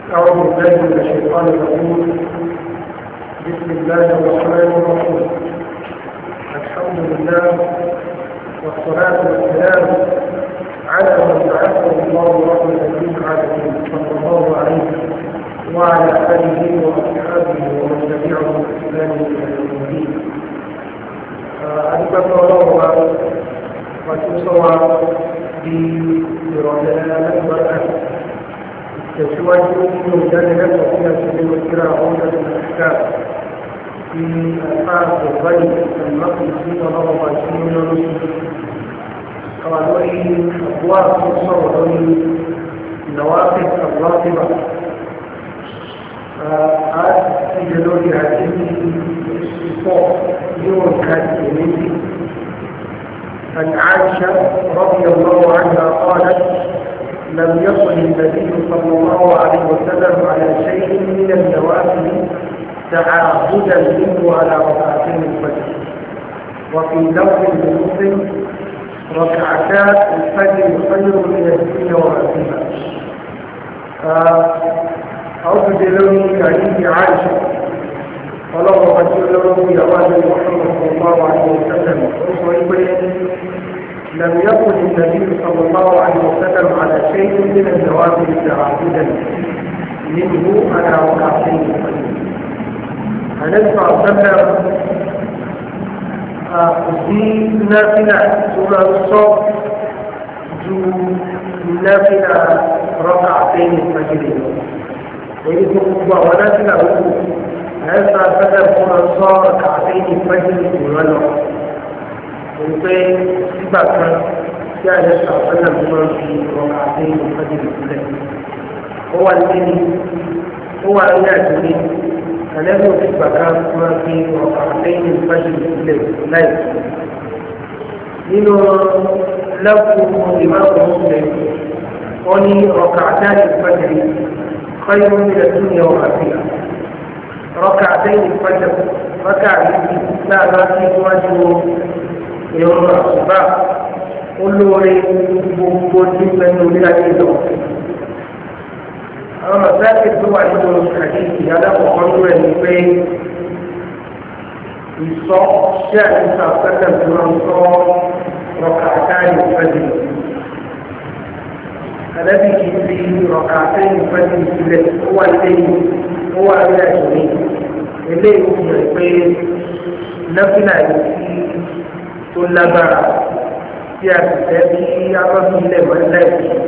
أعوذ بالله من الشيطان الرجيم بسم الله الرحمن الرحيم الحمد لله والصلاة والسلام على من بعثه الله رحمة للعالمين صلى الله عليه وعلى آله وأصحابه ومن تبعهم بإحسان إلى يوم الدين. أدبك الله وتصوى برجلنا البركة تسواجه من مجالة فيها سبيل الكرة عودة الأحكام في ألفاظ الغني المقدسي ونظم عشرين من الرسل قالوا لي أبواب تصور نوافذ الراتبة هذا في جلول هذه الصوت يوم كان يميزي عن عائشة رضي الله عنها قالت لم يصل النبي صلى الله عليه وسلم على شيء من النوافل تعاهدا منه على ركعتين الفجر وفي لفظ لمسلم ركعتا الفجر خير من الدنيا وما فيها أعوذ بالله حديث عائشة ولو رجل له جواز محمد صلى الله عليه وسلم لم يكن النبي صلى الله عليه وسلم على شيء من النوافل تعبدا منه على ركعتين النبي صلى الله عليه وسلم في نافلة سورة الصوت جو نافلة ركعتين الفجر ويجب ونافلة هذا بدل سورة الصوت ركعتين الفجر ولو wípé nígbà kan tí a lè sọ àpẹẹrẹ tó máa ń fi ọkà àti ìfọdí ìpínlẹ̀ ó wà ní ó wà ní àdúgbò àlẹ́bí òfin gbàgbá máa fi ọkà àti ìfọdí ìpínlẹ̀ láì nínú lẹ́kùn ìmáàmù ọ̀sẹ̀ wọ́n ní ọkà àti ìfọdí خير من الدنيا وما فيها ركعتين الفجر ركعتين لا ما في وجه ìrọ̀rùn àṣùbà olóore gbogbo tí pẹ̀lú orí ayé lọ. àwọn mọ̀sáàkì tó wà nínú àdéhùn alákọ̀ọ́kọ́ ló rẹ̀ ní pé ìsọ ṣé àdéhùn àpẹẹrẹ tó máa ń sọ rọ̀kà àtàrí ìfẹ́lẹ̀. Àdábì kì í fi rọ̀kà àtàrí ìfẹ́lẹ̀ sílẹ̀ ó wà lẹ́yìn ó wà lẹ́yìn eléyìí ó fi hàn pé nọ́fìlà yìí tó lágbára tí a sì fẹ́ bí abọ́bí ilẹ̀ mọ́lẹ̀.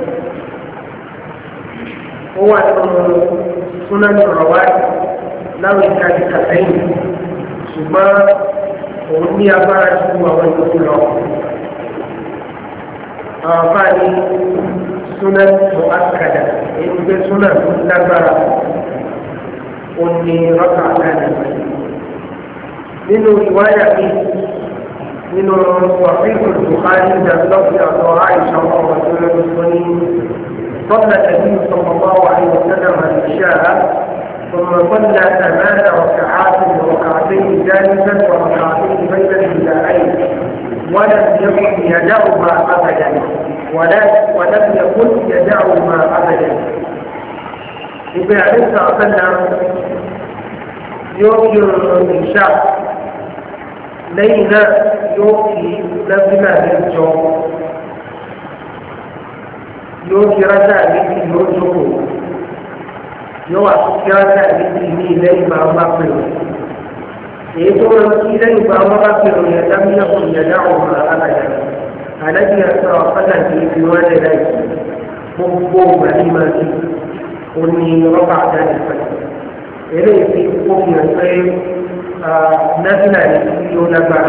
ó wà nínú súnájú ọ̀rọ̀wá láwọn ìka ìka sẹ́yìn ṣùgbọ́n òun ní agbára ju àwọn ìlú lọ. àwọn bá ní súnájú àkàdà èyí pé súnájú lágbára ó ní rọ́kà àdáni. nínú ìwáyà bíi nínú wàhíìkù Bukhari ìdàgbàsókè àtọ̀ àìsàn ọmọ ìṣẹ̀lẹ̀ ìṣẹ̀lẹ̀ صلى النبي صلى الله عليه وسلم العشاء ثم صلى ثمان ركعات وركعتين جالسا وركعتين بين النداءين ولم يكن يدعهما ابدا ولا ولم يكن يدعهما ابدا ابن عليه الصلاه والسلام يوم العشاء lẹ́yìn náà yóò fi lẹ́bínà lẹ́jọ́ yóò fi rájà méjì yóò jókòó yóò wà fi rájà méjì ní lẹ́yìn bá wọn bá pè ó èyí tó wọn kí lẹ́yìn bá wọn bá pè ó yẹn dábìlẹ̀ kò yẹ dáhùn ọ̀rọ̀ alájà àdájì ẹ̀sọ́ ọ̀pọ̀lá kì í fi wọ́n lẹ̀ láì gbogbo ìgbà ní máa ti ó ní rọ́bà àdájì pẹ̀lú eléyìí fi kó fi hàn pé nafila ne tí ó lágbára.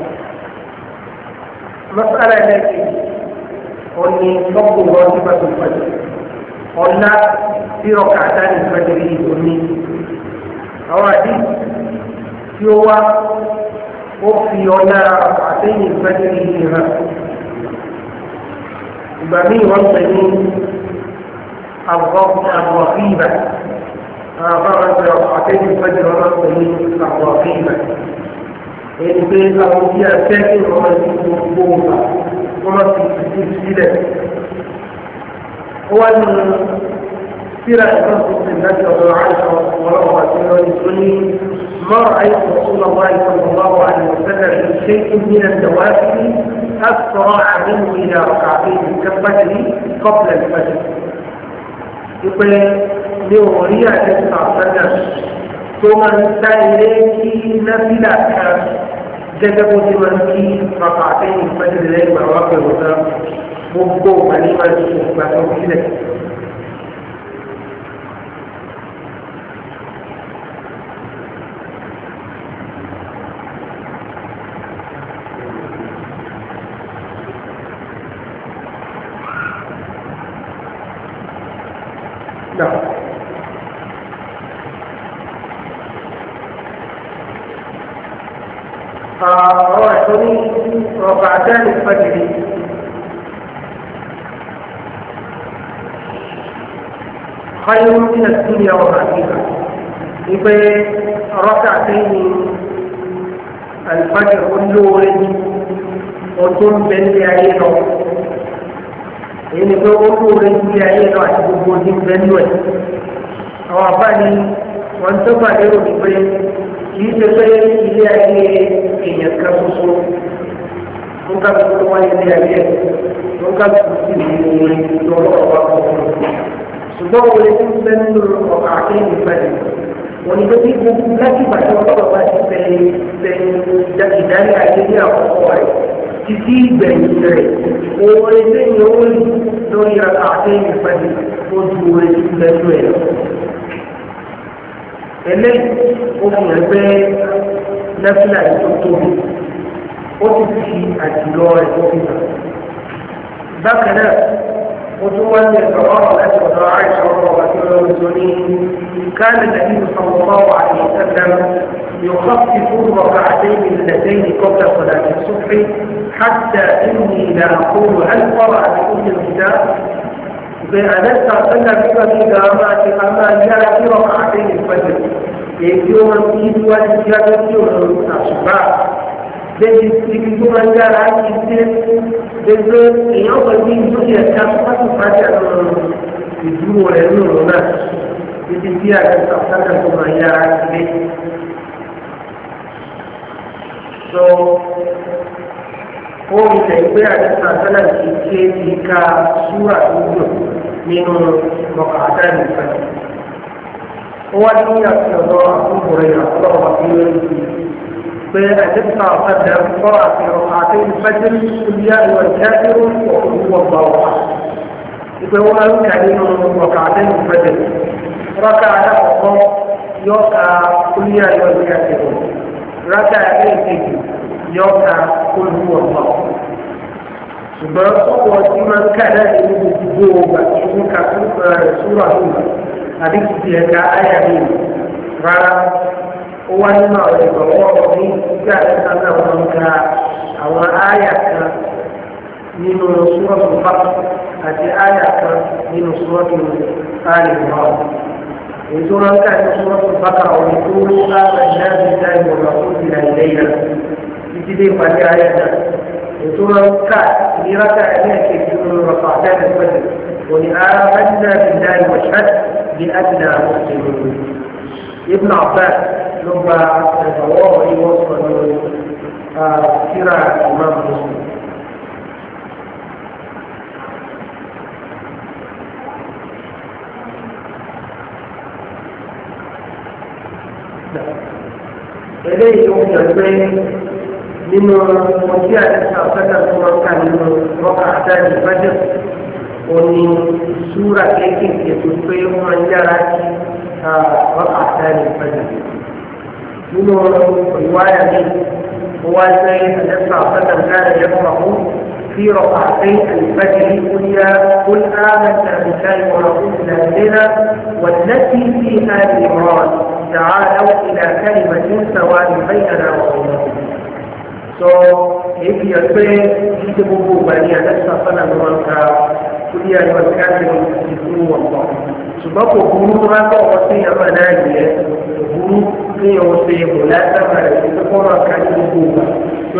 Masala ẹlẹ́kì ó ní fọ́kù wọn tí bá tó fàjọ. Ọ̀la tí ọkà àtàrí fàjọ yìí tó ní. Àwọn àdí tí ó wá ó fi ọ̀la àtẹ̀yìn fàjọ yìí hàn. Ìgbà míì wọ́n pè ní àbọ̀fíìbà. فرد ركعتين الفجر ونصفه الرقيبة يعني بين أوتياء ساكن ومسجد مقبوضة ومسجد سلسلة هو سيرة إمام مسلم نبي الله عائشة ورغم سنة ما رأيت رسول الله صلى الله عليه وسلم في شيء من النوافل أسرع منه إلى ركعتين كالفجر قبل الفجر يقول لوريا تسعة سنة ثم إليك نفلة gẹ́gẹ́ bó ti máa ń kí bàbá àtẹ́yìn ìfẹ́jẹ̀ lẹ́yìn àwọn akẹ́wọ̀n náà gbogbo ìpàdé máa ń ṣe ìgbà tó sílẹ̀. No. ọ̀rọ̀ ẹ̀tọ́ ní ọ̀bà àdáni fàjìrì خير من الدنيا وما فيها ipe rọ́kà sẹ́yìn alifájì olóore ọdún bẹ́ẹ̀lì ayé lọ èyí ni pé olóore ní ayé lọ àti gbogbo ní bẹ́ẹ̀lì ẹ̀ àwọn àbáni wọn tó bá lérò ní pé kì í ṣe pé ilé ayé èèyàn kan ṣoṣo ló ká tó wáyé ilé ayé ló ká tó sì ní orin lọ́wọ́ ọ̀pá ọ̀pọ̀ ṣùgbọ́n orin tó ń bẹ nínú ọ̀pá akéwì pẹ̀lú wọn ni pé kí gbogbo láti ìbàdàn ọlọ́pàá bá ti bẹ bẹ ìdarí ayé ní àkọ́kọ́ rẹ̀ títí ìgbẹ̀yìn rẹ̀ orin tó ń yọ orin lórí ọ̀pá akéwì pẹ̀lú ojú orin tó ń bẹ nínú ẹ̀ eléyìí ó fi hàn pé nẹ́fílà yìí tó tóbi ó ti fi àjùlọ rẹ̀ tó fi hàn. bákan náà mo tún wá ní ẹ̀sọ́ ọ̀rọ̀ láti ọ̀dọ̀ àìsàn ọ̀rọ̀ àti ọlọ́run tó ní káàdì nàbí sọ̀rọ̀ wà ní ìsẹ́lẹ̀m يخفف الركعتين اللتين قبل صلاة الصبح حتى إني لا أقول هل قرأ بكل الكتاب بأنسى أن بك قامات أما جاء في ركعتين الفجر يجوم الإيد والجابة يوم الأصبع Jadi ibu mengajar kita dengan yang penting itu dia siapa tu saja ibu orang itu mana. Jadi dia akan sahaja tu mengajar kita. So, ó ilẹ̀ ìgbé àdúrà sálà ti ké ti ka súrà dúdú nínú ọkàdá nìkan. ó wá ní àtúntò àkókò rẹ̀ àtúntò àkókò pé àdúrà ọ̀kadà kọ́ àti ọ̀kadà ìfẹ́jẹ́ ìyá ìwà ìjáde òkú ọgbà wà. ìpè wọn ń kà nínú ọkàdá ìfẹ́jẹ́ rọ́kà àdàkọ̀kọ́ yọ ká kúlíà ìwà ìjáde òkú. rákà ẹlẹ́ẹ̀kejì yọ ká olú ọ̀pọ̀. ṣùgbọ́n ọ̀pọ̀ tí máa ń kà náà ní gbogbo ọgbà tí ó ń ka rẹ̀ súrà lónìí àbí kìí ẹ̀ka ayà mi rárá. ó wá nínú àwọn ìgbọ̀wọ́ ní ìgbà ẹ̀ka náà wọ́n ń ka àwọn ayà kan nínú súrọ̀tù bá àti ayà kan nínú súrọ̀tù áàlì náà. ètò ránkà ní súrọ̀tù bákà òní tó ń ká ẹ̀dá ìdá ìmọ̀ràn tó ti rà ìlẹ́yìn títí dé ìpàdé ayé náà ètò ránkà ní ránkà ẹlẹ́ẹ̀kejì nínú rọ̀fà àdáni pẹ̀lú òní àmàlà bìlá ìwọ̀ṣẹ́ bí adìlà mùsùlùmí. ibn abbas ló gba ẹ̀fọ̀wọ́ ìwọ̀ sọ̀rọ̀ síra imam muslim. eléyìí ló ń jẹ pé nínú ọtí àdéhùn àfẹ́tà tó máa ń kà nínú rọ́kà àdáyé ìbájẹ́ òní súra kéékèèké tó pé wọ́n máa ń yára kí rọ́kà àdáyé ìbájẹ́. nínú ìwáyà mi wọ́n wá sí àdéhùn àfẹ́tà káyọ̀ yẹ fún àwọn في ركعتي الفجر قل يا قل آمنت بالله ورسوله إلينا والتي في آل عمران تعالوا إلى كلمة سواء بيننا وبينكم so èyí yẹ pé títí gbogbo ìgbà ní àdẹ́sà fẹ́lẹ̀ ló máa ń ka kúlí àyọ̀ káàkiri ìfún wọn pọ̀ ṣùgbọ́n kò burú tó bá kọ́ ọ̀sẹ̀ yẹn máa náà yẹ kò burú kí yẹn wọ́n ṣe ìbò látàmà rẹ̀ kí kó máa ka ní gbogbo ìgbà tí ó bá ka tí ó bá kí rọ́kà àtàrí pẹ̀lú.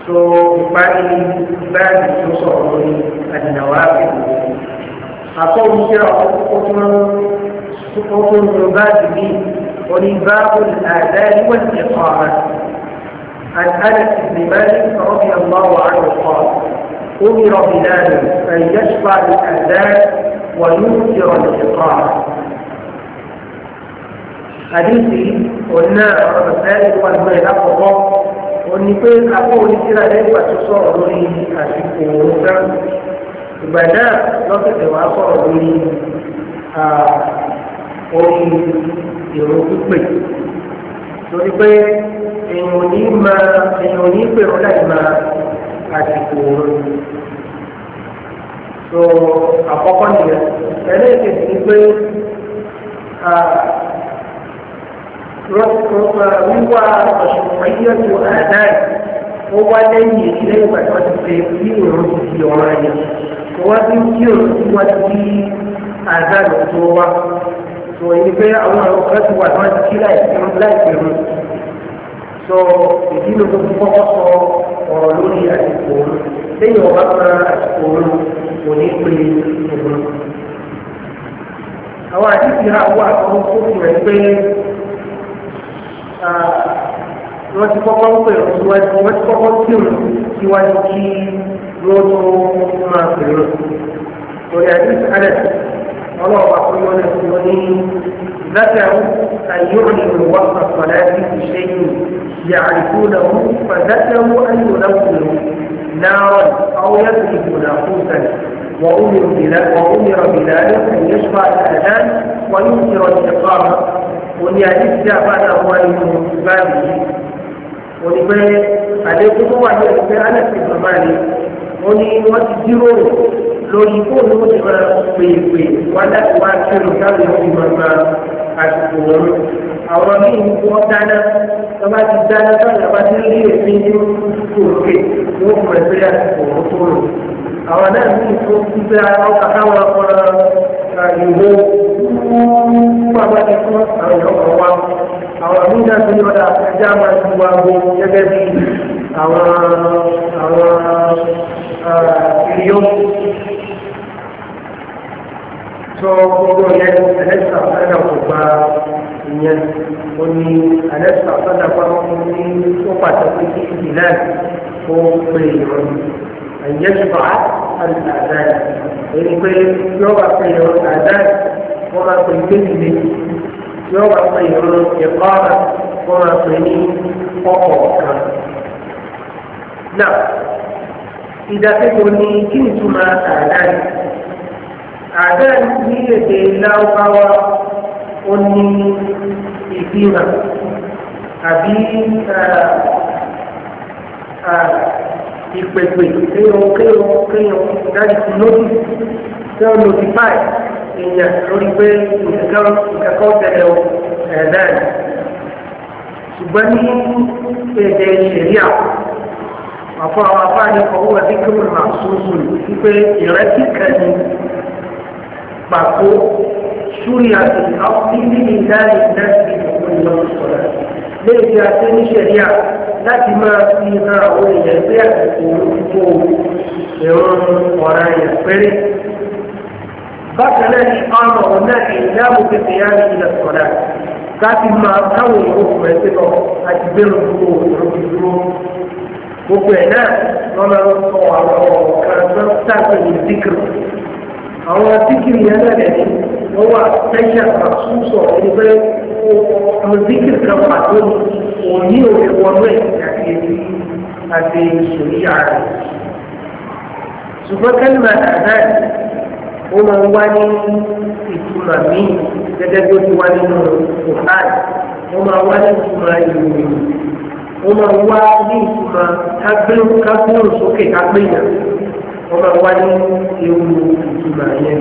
so ìparí báyìí tó sọ̀rọ̀ lórí àdìnàwó àgbègbè àkọ́wé iṣẹ́ ọkùnrin ọkùnrin báyìí bí oní báàbò àdáyé wọ́n ti kọ́ ọ̀rọ̀ عن انس بن مالك رضي الله عنه قال امر بلال ان يشفع الاذان وينكر الاقامه حديثي قلنا مسائل والبيت أفضل òní pé akó oníṣẹ́ra lẹ́yìn pàtó sọ̀rọ̀ lórí àsìkò òun náà ìgbà náà lọ́sẹ̀sẹ̀ wá sọ̀rọ̀ lórí orí ìrò pípé torí pé èèyàn ò ní máa èèyàn ò ní pèrò láì máa àsìkò òun so àkọ́kọ́ nìyẹn ẹlẹ́ẹ̀kejì ni pé wíwá ọ̀ṣùnmọ̀yẹ́tò àdáì ó wá lẹ́yìn ilé ìgbà tí wọ́n ti ṣe bí òun ti di ọ̀rọ̀ ẹ̀yẹ wọ́n ti ń kí òun tí wọ́n ti di àdáì tó wá tó èyí pé àwọn ọ̀rọ̀ kan ti wà tí wọ́n ti kí láìpẹ́ rún sọ ìdílé tó ti kọ́kọ́ sọ ọ̀rọ̀ lórí àsìkò òun lẹ́yìn ọba kan àsìkò òun kò ní pé òun. àwọn àdìsí àwọn àtọ́wọ́ tó fi rẹ̀ pé wọ́n ti kọ́kọ́ ń pè síwájú wọ́n ti kọ́kọ́ kí òun síwájú kí wọ́n tó máa pè é lórí àdìsí alẹ́ ọlọ́ọ̀bà fún wọn lè fi wọn ní ذكروا أن يعلنوا وقت الصلاة بشيء يعرفونه فذكروا أن ينوروا نارا أو يضربوا ناقوسا وأمر بلال وأمر بلال أن يشفع الأذان وينكر الإقامة ونياديس جاء هو بابه ونبي عليكم هو أن أنس بن مالك وني وتجروا lórí fóònù ó ti máa pè é pè wá láti wá kírun táwọn yóò fi máa ma àsìkò wọn. àwọn míì ń wọ́n dáná tó bá ti dáná tó yàrá ti rí èmi ní òkè wọ́n fún ẹgbẹ́ àsìkò wọn tó lò. àwọn náà ní ìfún gbígbé ọkà káwọn ọmọ ìwò pàpà ti fún àwọn ìyọkọ̀ wa. àwọn míì náà ti yọ̀dà ẹja máa ti wá gbó gẹ́gẹ́ bí àwọn àwọn ìyó sọ gbogbo yẹn ẹlẹ́sà sẹ́dà kò gba ìyẹn ó ní ẹlẹ́sà sẹ́dà pàtó ní ó pàtàkì kí ìdílé ó pè ìrọ̀lù ẹ̀yẹ́ ṣùgbọ́n àdáyé èyí pé yóò bá pè ìrọ̀lù àdáyé wọ́n máa pè méjì méjì yóò bá pè ìrọ̀lù ẹ̀kọ́ ọ̀rọ̀ wọ́n máa pè ní ọkọ̀ kan. náà ìdákẹ́kọ̀ọ́ ní kí n túmọ̀ àdáyé àdáyé ní èdè láwùbáwá ó ní ìfihàn àbí ìpèpè kéèyàn kéèyàn kéèyàn dájú sí lódì kéèyàn notify èèyàn lórí pé ìkẹ́kọ̀ọ́ tẹ̀lé ẹ̀dáyé ṣùgbọ́n ní èdè ìṣẹ̀ríà àfọ àwọn afáàní ọwọ́ ẹ̀dínkùn màṣúṣù wípé ìrètí kan ní pàtó ṣúrí àti àwọn níbi ìdáni ìdáni ìdókòwò ìlú sọ̀rọ̀ léyìí tí a ṣe ní ṣẹ̀ríà láti máa fi hàn àwọn èèyàn pé àsìkò olùkó ẹ̀rọ ọ̀ràn yẹn péré. bákan náà ní ọ̀nà ọ̀nà ìdáàbò pépè yá ní ilẹ̀ sọ̀rọ̀ láti máa káwọn èèyàn fún ẹgbẹ́ lọ àti bẹ́ẹ̀ lọ́wọ́ òṣèlú dúró gbogbo ẹ̀ náà wọ́n máa ń sọ àwọn ọ̀kan tó sáàpẹ̀ ní díkìrì àwọn díkìrì yẹn náà lẹ̀ ní wọ́n wà pẹ́ṣẹ̀ àtúnṣọ ẹni pé ọmọ díkìrì kan pàtó ní òní òwe wọnú ẹ̀ àti èyí àti ìṣòríyà rẹ̀ ṣùgbọ́n kẹ́lìmọ̀ àdáyé ó máa ń wá ní ìtumọ̀ míì gẹ́gẹ́ bí ó ti wá nínú kòhán ó máa wá ní ìtumọ̀ ìròyìn wọ́n máa wá ní ìtumọ̀ kágbóhùn sókè kágbéyàn wọ́n máa wá ní ewu ìtumọ̀ yẹn.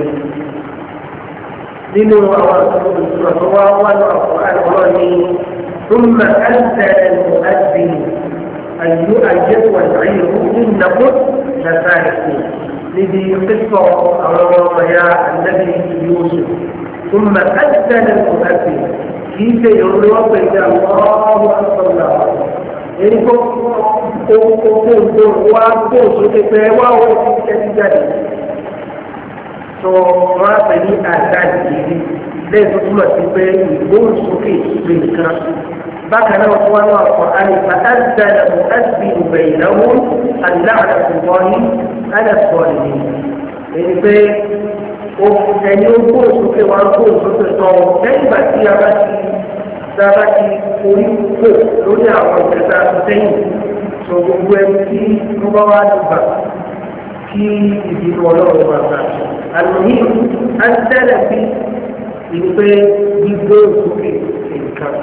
nínú àwọn ìtumọ̀ tó wá wá ní ọ̀pọ̀ àlọ́ ní ثم أنزل المؤذن أن يؤجد والعير إنكم لفارقون لذي قصة أمام يا النبي يوسف ثم أذن المؤذن كيف يروى بين الله أكبر الله èyí kó oko oko wá kó sókè pé wá ó ti kẹ́sí jáde tó wọ́n á pè ní àdáàdì yìí lẹ́yìn tó túmọ̀ sí pé ìgbóhùnsókè lè nìkan bákan náà wọ́n wá náà kọ́ àyíká àdìdáyà mọ́ àdìbí ìbẹ̀ ìnáwó àdìláàdà ìbọ̀nyí àdàsọ̀rọ̀ ni èyí pé ẹni ó gbóhùnsókè wá gbóhùnsókè tọ́ lẹ́yìn ìgbà tí a bá ti dára ti orí kò lórí àwọn ìjẹta sẹ́yìn tó gbogbo ẹni tí wọ́n bá wá dùgbà kí ìdìbò ọlọ́run máa gbà. àlùmí á ń tẹ́lẹ̀ sí ìpè gbígbó òkúkè nǹkan.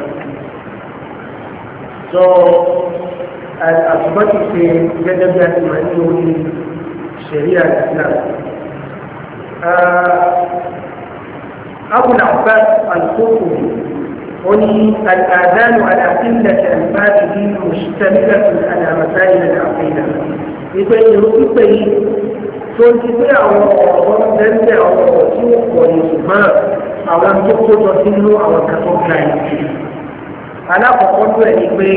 sọ àtúbọ̀ ti ṣe gẹ́gẹ́ bí a ti máa ní orí ṣẹ̀ríà Islam. أبو العباس القرطبي وني الآذان على قلة أنفاسه مشتملة على مسائل العقيدة ìpè ìrúpípé yìí tó ń ti pé àwọn ọ̀rọ̀ tẹ́lẹ̀ àwọn ọ̀rọ̀ tí ó pọ̀ ní ṣùgbọ́n àwọn tó kó jọ sínú àwọn kẹtọ́ ga yìí. alákọ̀ọ́kọ́ tó ẹ̀ ní pé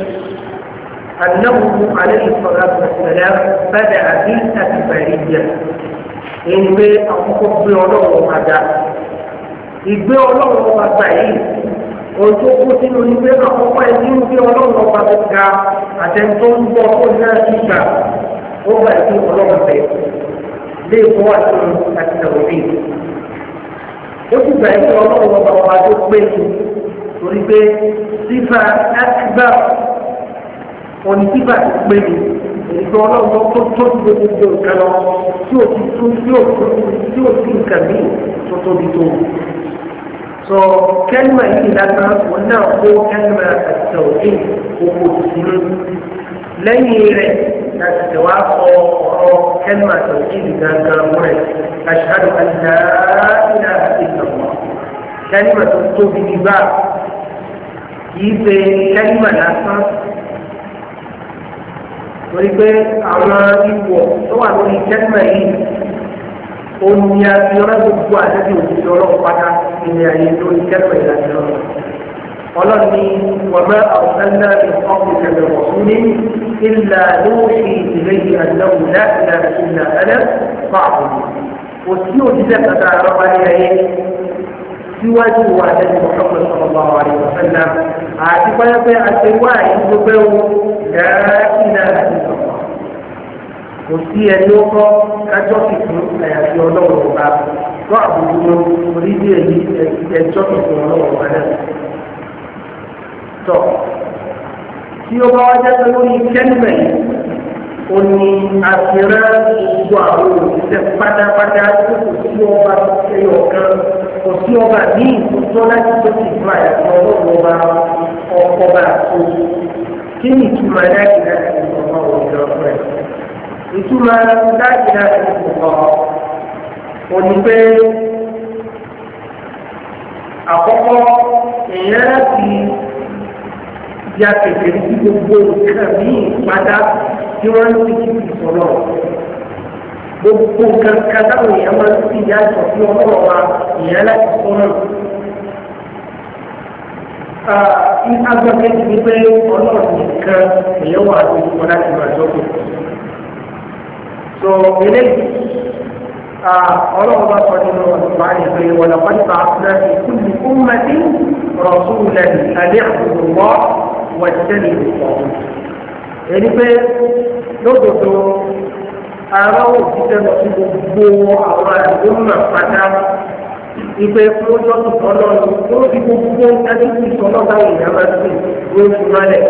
anáwó alẹ́ ìfọ̀rọ̀ àbẹ̀sẹ̀lẹ̀ bẹ́ẹ̀ àbí àtìbẹ̀rẹ̀ jẹ. èyí pé àkọ́kọ́ gbé ọlọ́run máa ga. ìgbé ọlọ́run máa gbà yìí ohun tó kó sínú ní pé àkọ́kọ́ ẹ̀ nínú bí ọlọ́run ọba tó ga àtẹ̀ntó ń bọ̀ tó náà ti gbà ó gbà sí ọlọ́run bẹ̀ lé ìfọ́ àti àtìlẹ́wọ̀n bí. ó sì gbà sí ọlọ́run ọba ọba tó pé jù torí pé sífà àtìgbà òní sífà tó pé jù èyí tó ọlọ́run tó tó ti gbogbo nǹkan lọ tí ò ti tún tí ò tí ò sí nǹkan míì tó tóbi tó so kẹlima yìí lásán wọn náà kó kẹlima àtẹwé owó tuntun lẹ́yìn rẹ̀ láti tẹwà kọ ọ̀rọ̀ kẹlima àtẹwé yìí gángan rẹ̀ aṣáájú àdá ìlà ìlànà kẹlima tó tóbi nígbà kìí ṣe kẹlima lásán torí pé àwọn ipò tó wà lórí kẹlima yìí omi abiọ́rọ́ gbogbo àdébí òjijì ọlọ́run pátá ilé ayé lórí kẹ́kọ̀ọ́ ìlànà ọ̀rọ̀ ọlọ́ni wàmẹ́ àwùsánná ìfọ́kùn kẹlẹ̀ wọ̀súnní ìlà lóòṣì ìlẹ́yìn àdáwò láti láti ìlà ẹ̀dẹ́ fáàbù kò sí òjijì kàtà àrọ́bá ní ayé síwájú wa àdébí Muhammad sallallahu alaihi wa sallam àti pẹ́ẹ́pẹ́ àti wáyé gbogbo ẹ̀wọ̀ láti láti ìlọ́wọ́ kò sí ẹni ó kọ́ kájọ́ kìkún àyàfi ọlọ́run ọba tó àbùkù orí bí èyí ẹjọ́ kìkún ọlọ́run ọba náà. tọ́ tí ó bá wá jẹ́ pé lórí kẹ́lìmẹ̀ yìí ó ní àfihàn gbogbo àwọn òṣìṣẹ́ pátápátá tó kò sí ọba ẹyọ kan kò sí ọba ní ìtútọ́ láti tó ti fún àyàfi ọlọ́run ọba ọkọ̀ bá tó kí ni ìtumọ̀ láti láti ìjọba òjò rẹ̀ ìtumọ̀ láti láti ìjọba òní pé àkọ́kọ́ èèyàn láti ya kékeré sí gbogbo nǹkan ní ìpadà tí wọ́n ń fi kí ìsọ̀rọ̀ gbogbo nǹkan kátàwọn èèyàn máa ń fi ìyá ìsọ̀ sí ọlọ́rọ̀ wa èèyàn láti sọ̀rọ̀ agbẹ́kẹ́ ti pé ọlọ́run nìkan èèyàn wà ní ìfọ̀ láti máa jọ́kọ̀ so eléyìí ọlọ́run bá sọ nínú ọ̀sùnmá ní pé wọ́n lọ́pọ̀ nípa àfúnà ní kúlù kúmọ̀tì rọ̀súlẹ̀ àlẹ́ àbùkù wọ́ wọ́n tẹ́lẹ̀ ìfọ̀ èyí pé lódodo ara òṣìṣẹ́ lọ sí gbogbo àwọn àdúgbò pátá ìpè fúnjọ́ tuntun náà ló fi gbogbo ẹni tí ìsọ̀nà táwọn èèyàn máa ń sìn ló ń fi mọ́lẹ̀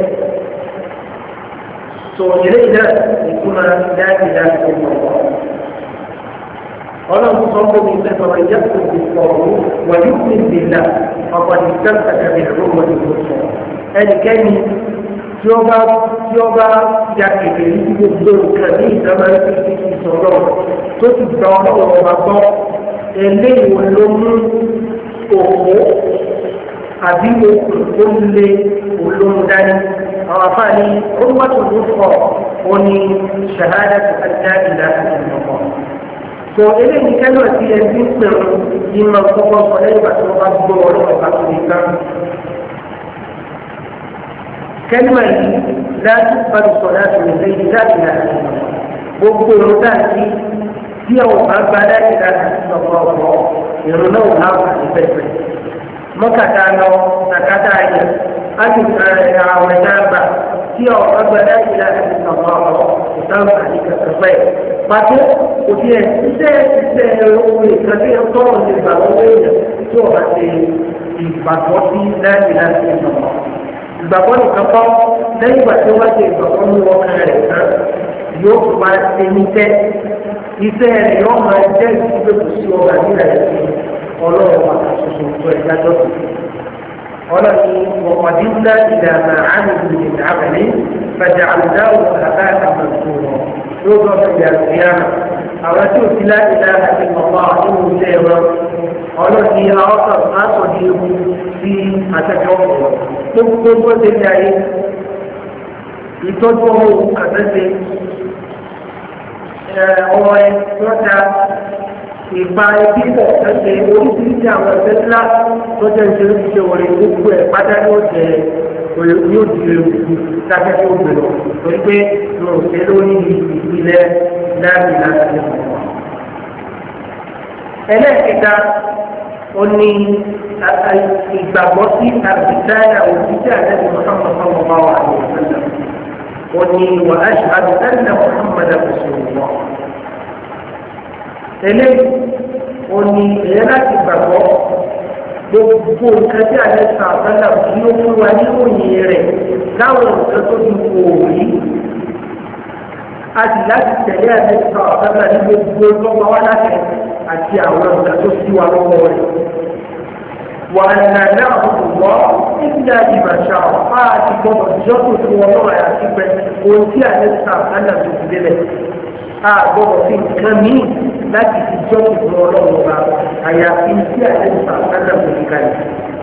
so eléyìí náà ìtumọ̀ dáàbì dáàbì tó mọ̀ ọ́. ọlọ́run sọ fún mi pé bàbá ìyá kò ti sọ̀rọ̀ wà ní kí n dèlà ọ̀pọ̀ ní sẹ́ńtà tàbí ẹ̀rọ wọn ni mo sọ. ẹnikẹ́ni tí ó bá tí ó bá ya kékeré ní gbogbo nǹkan ní ìdáná ní ti ìsọ̀rọ̀ tó ti gba ọlọ́run ọba gbọ́ eléyìí ló mú òkú àbí okùn tó lé olóhùn dání àwọn afáàní orúkọ tó kọ ó ní ṣahádà tó kájá ìlà àti ìmọ̀kọ. tó eléyìí kẹ́lọ́ sí ẹbí pẹ̀lú yìí máa kọ́kọ́ sọ lẹ́yìn ìgbà tí wọ́n bá gbọ́ ọlọ́pàá bá tó lè ká. kẹ́lọ́ yìí láti pàdé sọ láti lè lẹ́yìn láti láti gbogbo ìlú dáàbí tí àwọn bá gba láti láti sọ̀rọ̀ ọ̀pọ̀ ìrù náà wà á ní pẹ̀pẹ̀. mọ́kàtà lọ sàkátà yẹ á ti àwọn ẹ̀dá gbà tí àwọn bá gba láti láti sọ̀rọ̀ ọ̀pọ̀ ìtàn àti kẹ̀kẹ́ pàtó kò tiẹ̀ iṣẹ́ iṣẹ́ ohun ìkànnì ọ̀tọ̀ ní ìgbà lọ́wọ́ èèyàn tí wọ́n bá ti ìgbàgbọ́ sí láti láti sọ̀rọ̀ ìgbàgbọ́ nìkan kọ́ lẹ́yìn ìgbà tí wọ́n ti ìgbàgbọ́ ní ọkàn rẹ̀ tán yóò tún máa ṣe níṣẹ́ iṣẹ́ rẹ̀ yóò máa jẹ́ ìdílé kò sí ọgbà nílẹ̀ ẹ̀sìn ọlọ́run àtúnṣe tó ẹ̀ dájọ́ sí. ọlọ́ni wọ̀kọ̀dínlá ìlànà àmì ìdàgbàlẹ̀ fẹ̀jà àlùdáwò àbá àmọ̀tò yóò gbọ́ fẹ̀jà ìyáàmà àwọn tí ò sí láti dá àti ọ̀pá nínú ilé wọn ọlọ́ni àwọn kan á sọ di ewu sí àtẹ́jọ́ ọ̀pọ̀ gbogbo bó ṣe ní ayé ìtọ́jú ọmọ òun àtẹ́sẹ̀ ọmọ ẹ lọ́ta ìpa ẹbí pọ̀ ẹsẹ̀ oríṣiríṣi àwọn ẹ̀fẹ́ ńlá tó jẹ́ ìṣeré ṣiṣẹ́ wọlé gbogbo ẹ̀ pátá yóò jẹ yóò di ewu lábẹ́ tó gbé lọ torí pé mo ṣe lórí ìpìlẹ̀ láti láti lè mọ̀ wá. ẹlẹ́ẹ̀kẹta ó ní ìgbàgbọ́ sí àbíkáyà òṣìṣẹ́ àlẹ́bí Muhammad sallallahu alaihi wa sallam ó ní wà á ṣàdù ẹ̀nà Muhammad rasulullah. eléyìí ó ní èyí láti gbàgbọ́ gbogbo nǹkan tí àlẹ́ sàn àbálà kí ó fún wa ní òyìn rẹ̀ láwọn nǹkan tó ti kò rí a sì láti tẹ̀lé àlẹ́ sàn àbálà ní gbogbo lọ́wọ́ wa láti àti àwọn nǹkan tó sí wa lọ́wọ́ rẹ̀. وأن نعبد الله إلا بما شاء فأتي بابا جوتو في والله يا سيدي وانتي أنسى أنا بسبيلة أعبد في كمين láti fi jọ́ ìfún ọlọ́run ọba àyàfi tí àlẹ́sà sádà kò fi kalẹ̀.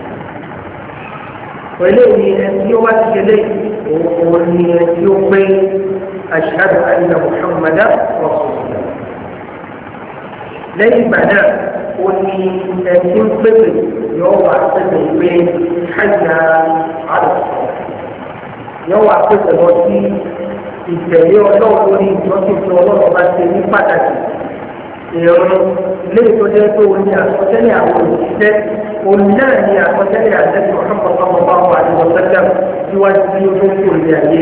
pẹ̀lú èyí ẹni tí ó wá ti ṣẹlẹ̀ òun ni ẹni tí ó pé ashhadu anna muhammadu rasulullah. lẹ́yìn ìgbà náà ó ní ẹni tí ó pèsè yóò wá pèsè pé hayya ala yóò wá pèsè lọ sí ìtẹ̀lé ọlọ́run lórí ìjọsìn tí ọlọ́run bá ṣe ní pàtàkì ìrọ̀rùn ilé ìtọ́jú tó o ní àkọsílẹ̀ àwọn òṣìṣẹ́ òun náà ní àkọsílẹ̀ àtẹ́sí ọ̀sánpọ̀ sọ́mọ bá wà ní ọ̀sẹ́lẹ̀ síwájú bí ó tó kò lè ayé.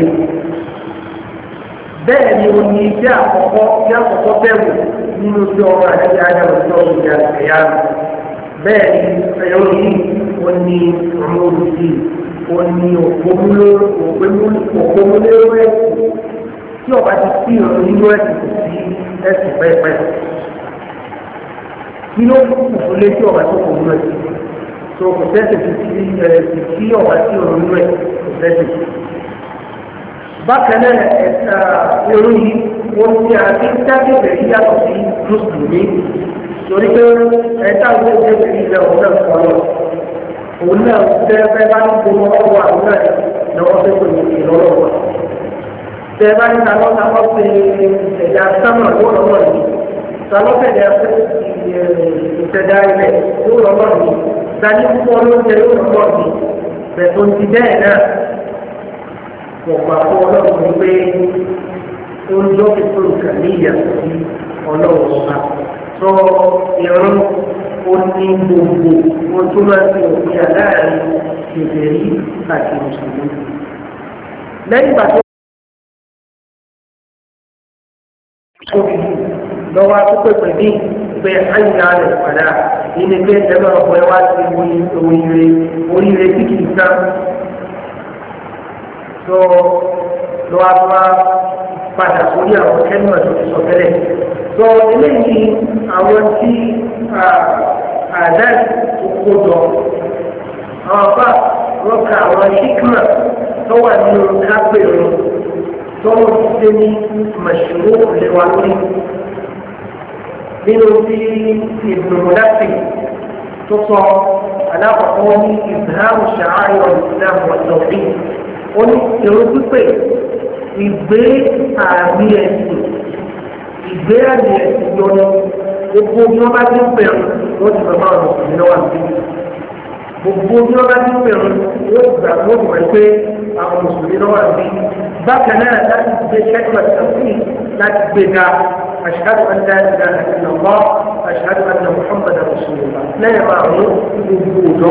bẹ́ẹ̀ ni o ní iṣẹ́ àkọ́kọ́ tí àkọ́kọ́ bẹ̀rù nínú tí ọmọ àti àjàmọ̀ tí ọmọ ìyá ẹ̀yà bẹ́ẹ̀ ni ẹ̀yọ́ yìí o ní ọmọ olùsí o ní òpómúlérò ẹ̀sìn tí ọba ti sí ìrọ̀lú nínú ẹ̀sìn kò sí ẹ̀sìn pẹ́ẹ́pẹ́ kí ló kù fún létí ọba tó kò nú ẹ tó kò tẹ́sẹ̀ tó ti ẹ ti kí ọba tí ò nú ẹ kò tẹ́sẹ̀. bákan náà ẹ̀ka irú yìí wọ́n ti àti dákẹ́bẹ̀ yìí yàtọ̀ sí mùsùlùmí torí pé ẹ̀ka ló ń tẹ́sẹ̀ yìí lẹ́ òun náà kọ́ lọ. òun náà tẹ́ fẹ́ bá ń gbọ́ ọwọ́ àwọn náà lọ́wọ́ fẹ́ pè ní ìlọ́lọ́wọ́. tẹ́ bá ń ta lọ́ta lọ́ pé ẹ̀dá sámà lọ́wọ́ yìí sọlọ́fẹ̀dẹ̀ ìṣẹ̀dá ilẹ̀ yóò lọ́wọ́ mi dání púpọ̀ lóúnjẹ yóò lọ́wọ́ mi bẹ̀tọ̀ ti bẹ́ẹ̀ náà wọ́n gbà fún ọlọ́run ní pé oúnjẹ òfìfò nǹkan ní ìyàtọ̀ sí ọlọ́run ọba sọ ìrún ó ní gbogbo wọn tó máa ń fi òfin àláàrin ìbẹ̀rí àti mùsùlùmí. lẹ́yìn ìgbà tó lọ́wọ́ akókò ní pé àyíká rẹ̀ padà nínú pé ẹgbẹ́ ọ̀pọ̀ ẹ wá sí oríire oríire tí kìí tán. tó lọ́wọ́ tó wá padà sórí àwọn kẹ́mọ̀ tó ti sọ tẹ́lẹ̀. tó eléyìí àwọn tí àdá tó kó jọ àwọn bá rọ́ọ̀kà àwọn ṣíkìmà tó wà nínú kápẹ́rù tó wọ́n ti ṣe ní màṣúrò lẹ́wà lórí nínú tí ìbùdókòdàpì tó sọ alákọ̀ọ́kọ́ ní ìbáàmù ṣàárẹ̀ ìsìlámù ọ̀dọ̀bí ó ní èrò pípé ìgbé àmì ẹ̀sìn ìgbé àmì ẹ̀sìn yọnu gbogbo bí wọ́n bá ti ń bẹ̀rù wọ́n ti bàbá ọ̀nà òsì lọ́wọ́ àti gbogbo bí wọ́n bá ti ń bẹ̀rù wọ́n ti gbà wọ́n ti wọ̀ pé àwọn mùsùlùmí lọ́wọ́ àti bákan náà láti gbé kẹ́kọ̀ọ́ sọ́kùnì láti gbé ga أشهد أن لا إله إلا الله أشهد أن محمدا رسول الله لا يمعنى وجوده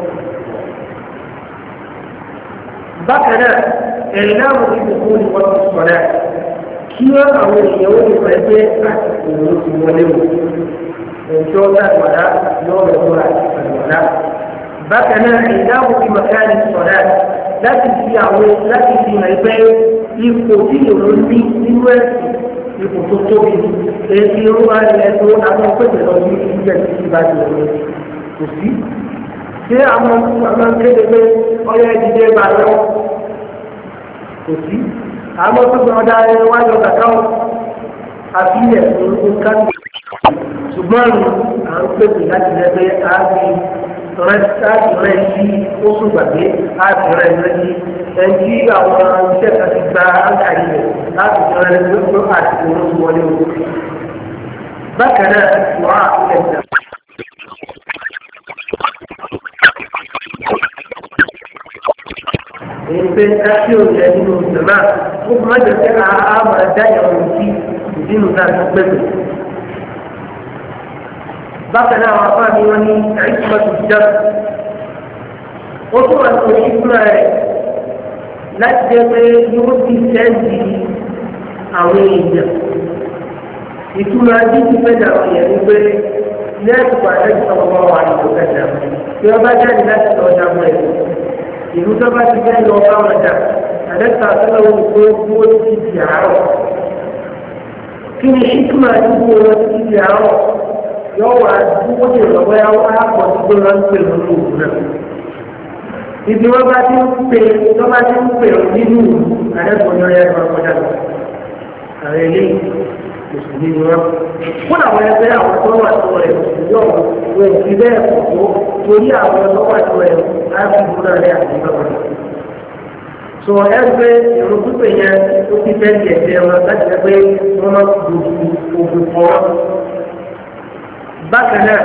بكنا إعلام بدخول وقت الصلاة كيف أو اليوم فجأة أتكون ولو وجود الولاء يوم الولاء الولاء بكنا إعلام بمكان الصلاة láti fi àwọn láti fi hàn pé ipò tí ìrònú ní nínú ẹ̀sìn ipò tó tóbi èyí irú wa ni ẹ̀tọ́ àwọn pèsè lọ sí ìjẹ́ títí bá ti rẹ̀ kò sí. ṣé àwọn àwọn kéde pé ọyọ ìdílé bá lọ kò sí. àwọn tó gbọ́n ọ̀dà ẹ̀ wájú ọ̀gá káwọn àfi ilẹ̀ fún nǹkan ṣùgbọ́n à ń pèsè láti lẹ́gbẹ́ ààbí rẹ sí oṣù gbàgbé láti rẹ lẹ́yìn ẹnjí àwọn iṣẹ́ kan ti gba àǹkàrí rẹ̀ láti rẹ lọ́wọ́ àti oṣù wọlé o. bákan náà wà á ilẹ̀ ìjà. èyí pé káṣí òjò nínú ìjọba ó máa jẹ pé a máa dá ìyàwó sí ìdínú náà tó pẹ̀lú bákan náà àwọn afá mi wọn ní àìsímọ́tò jẹ́ ó tún wà ní ìṣúná rẹ̀ láti jẹ́ pé yóò ti sẹ́ǹdì àwọn èèyàn ìtura títí fẹ́ẹ́ àwọn èèyàn ní pé lẹ́ẹ̀kú pàṣẹ ìsọ̀kọ̀ wà ní ìdókẹ́jà tí wọ́n bá jáde láti lọ ọjà mọ́ ẹ̀ ìlú tó bá ti fẹ́ lọ bá wọn jà àlẹ́sà sọ́lá wọn kó kó ti di àárọ̀ kí ni ìtumọ̀ àdúgbò wọn ti di àárọ̀ yóò wá dúró ní ìrọ̀wẹ́ àpọ̀ tó lọ ń pè lórí òkú náà. Ibi wọn bá ti ń pè tó bá ti ń pè nínú àdẹ́kùn ní ọ̀yá ìwà kọjá lọ. Àwọn eléyìí mùsùlùmí ni wọn. Fún àwọn ẹgbẹ́ àwọn tó wà tó rẹ̀ yóò wọ òfin bẹ́ẹ̀ pọ̀ tó torí àwọn tó wà tó rẹ̀ láti dúró rẹ̀ àti bàbá rẹ̀. Sọ ẹgbẹ́ èrò pípé yẹn ó ti fẹ́ di ẹ̀jẹ̀ wọn láti ẹgbẹ́ wọn máa gbòòdù ògùn kọ́ bákan náà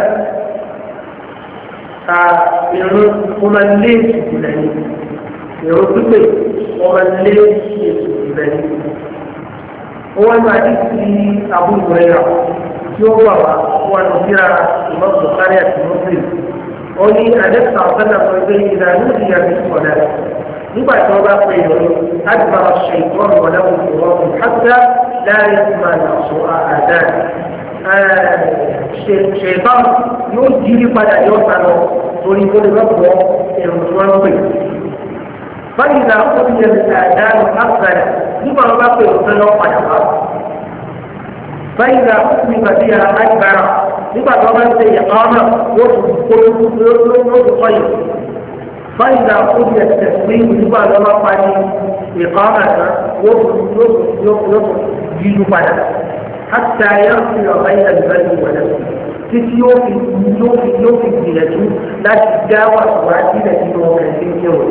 ka irun wọn máa lé ìsìnkú lẹ́yìn irun pípé wọn máa lé ìsìnkú lẹ́yìn wọn máa ní ti àbúrò rẹ̀ yà tí ó wà wá wọn lọ síra ìmọ̀ bùkárí àti mọ́sílì ó ní àdẹ́sà ọ̀sánà fún ẹgbẹ́ ìlànà ìyá ní sọ̀dá nígbà tí wọ́n bá pè é lórí láti máa ṣe ìtọ́nù wọn láwọn ìwọ́n hàtà láàrin máa nà sọ àdáyé ṣètọ́n yóò jírí padà yóò sá lọ torí kó lè lọ́pọ̀ èrò tí wọ́n ń pè. báyìí náà ó ti yẹ àdánù àgbàdà nígbà wọn bá pè òfin lọ padà wá. báyìí náà ó ti gbàdí ara àgbàrà nígbà tí wọ́n bá ń ṣe ìyàtọ̀ ọ̀nà yóò tún kó yóò tún kọ́ yìí. báyìí náà ó ti yẹ tẹ̀sí nígbà tí wọ́n bá parí ìkọ́ ọ̀nà tán yóò tún yíjú padà. حتى يغفر بين البر ونفسه títí yóò fi yóò fi yóò fi gbìyànjú láti dá wàhálà sílẹ̀ nínú ọkàn tí ń kéwòn.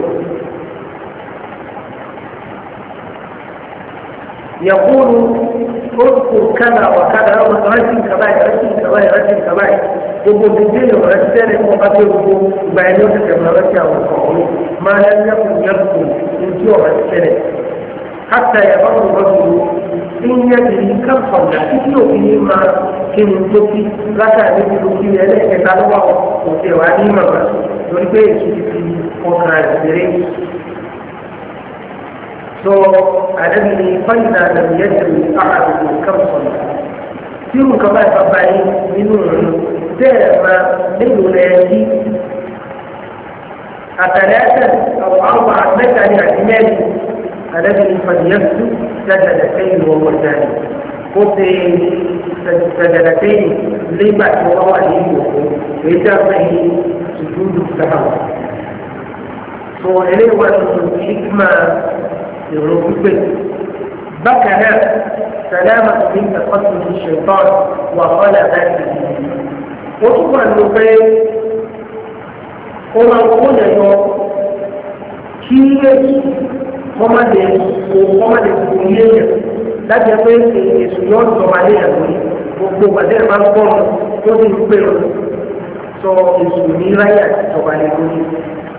يقول اذكر كذا وكذا رجل كبائر رجل كبائر رجل كبائر gbogbo gbogbo ènìyàn rẹ ti tẹ́lẹ̀ fún ọba tó gbogbo ìgbà ẹni ó ti tẹ̀lé ọ̀rẹ́ sí àwọn ọkọ̀ ọ̀hún máa ń lẹ́kùn yẹ́kùn ojú ọ̀rẹ́ ti tẹ́lẹ̀ حتى يظل الرجل إن يدري كم صلى يوم ما كن تبكي ركع مثل في يديه كتابه وفي وادي مرة يريد في أخرى السرين so الذي فإذا لم يدري أحدكم كم صلى يوم كما يتبعي من دائما من ينادي أثلاثا أو أربعة مثل اعتماد الذي فليسجد سجدتين وهو ثاني قلت سجدتين لما هو عليه وإذا فيه سجود السهو فإليه الحكمة الركبة بكنا سلامة من تقدم الشيطان وغلبته وطبعا اللقين وما قول يوم كيف kọ́mọdé kọ́mọdé kò yé yẹn láti ẹ pé èsù yọ jọba lé yẹn lórí gbogbo gbàdé ẹ máa ń gbọ́ tó ti ń pè ọ́ sọ èsù ní ráyà jọba lé lórí